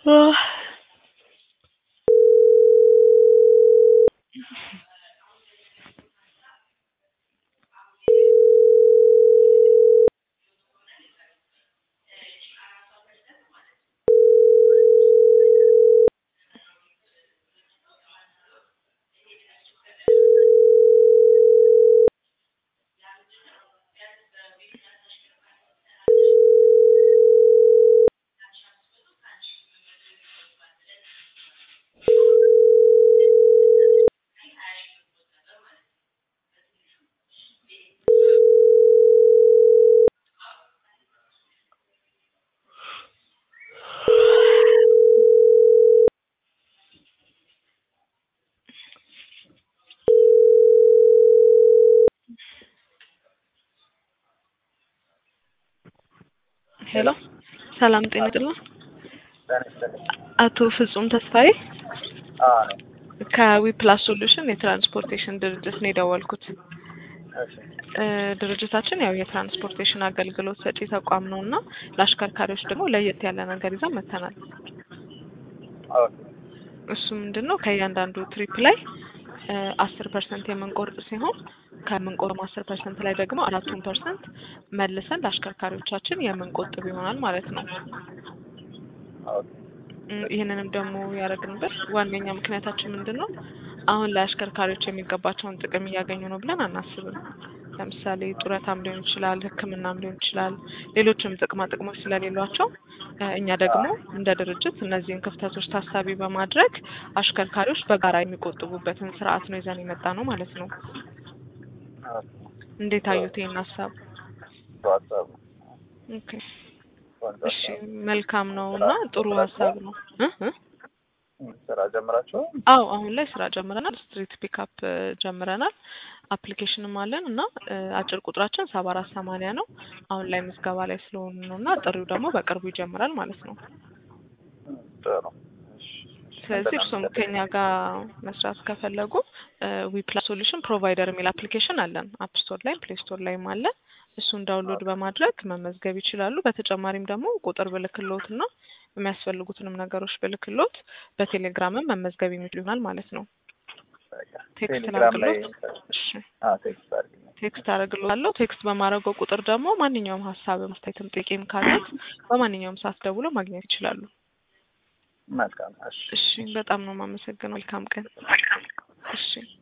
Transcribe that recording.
ሄሎ ሰላም ጤና ይስጥልኝ። አቶ ፍጹም ተስፋዬ ከዊፕላስ ሶሉሽን የትራንስፖርቴሽን ድርጅት ነው የደወልኩት። እ ድርጅታችን ያው የትራንስፖርቴሽን አገልግሎት ሰጪ ተቋም ነው እና ለአሽከርካሪዎች ደግሞ ለየት ያለ ነገር ይዘን መጥተናል። እሱ ምንድን ነው ከእያንዳንዱ ትሪፕ ላይ አስር ፐርሰንት የምንቆርጥ ሲሆን ከምንቆርም አስር ፐርሰንት ላይ ደግሞ አራቱን ፐርሰንት መልሰን ለአሽከርካሪዎቻችን የምንቆጥብ ይሆናል ማለት ነው። እ ይህንንም ደግሞ ያደረግንበት ዋነኛ ምክንያታችን ምንድን ነው? አሁን ላይ አሽከርካሪዎች የሚገባቸውን ጥቅም እያገኙ ነው ብለን አናስብም። ለምሳሌ ጡረታም ሊሆን ይችላል፣ ሕክምናም ሊሆን ይችላል፣ ሌሎችም ጥቅማ ጥቅሞች ስለሌሏቸው እ እኛ ደግሞ እንደ ድርጅት እነዚህን ክፍተቶች ታሳቢ በማድረግ አሽከርካሪዎች በጋራ የሚቆጥቡበትን ስርዓት ነው ይዘን የመጣ ነው ማለት ነው። እንዴት አዩት ይህን ሀሳብ? ኦኬ እሺ መልካም ነው እና ጥሩ ሀሳብ ነው እ እ ስራ ጀምራችሁ? አዎ አሁን ላይ ስራ ጀምረናል። ስትሪት ፒካፕ ጀምረናል። አፕሊኬሽንም አለን እና እ አጭር ቁጥራችን ሰባ አራት ሰማንያ ነው። አሁን ላይ ምዝገባ ላይ ስለሆኑ ነው እና ጥሪው ደግሞ በቅርቡ ይጀምራል ማለት ነው። ጥሩ። ስለዚህ እርሱም ከኛ ጋር መስራት ከፈለጉ ዊፕላስ ሶሉሽን ፕሮቫይደር የሚል አፕሊኬሽን አለን። አፕ ስቶር ላይም ፕሌይ ስቶር ላይም አለ። እሱን ዳውንሎድ በማድረግ መመዝገብ ይችላሉ። በተጨማሪም ደግሞ ቁጥር ብልክሎት እና የሚያስፈልጉትንም ነገሮች ብልክሎት በቴሌግራምም መመዝገብ የሚችሉ ይሆናል ማለት ነው። ቴክስት ቴሌግራም ላይ ላድርግሎት? እሺ አዎ፣ ቴክስት አድርግልኝ። ቴክስት አደርግልዎታለሁ። ቴክስት በማድረገው ቁጥር ደግሞ ማንኛውም ሀሳብ አስተያየትም ጥያቄም ካለት በማንኛውም ሰዓት ደውለው ማግኘት ይችላሉ። መልካም። እሺ እሺ በጣም ነው የማመሰግነው። መልካም ቀን። እሺ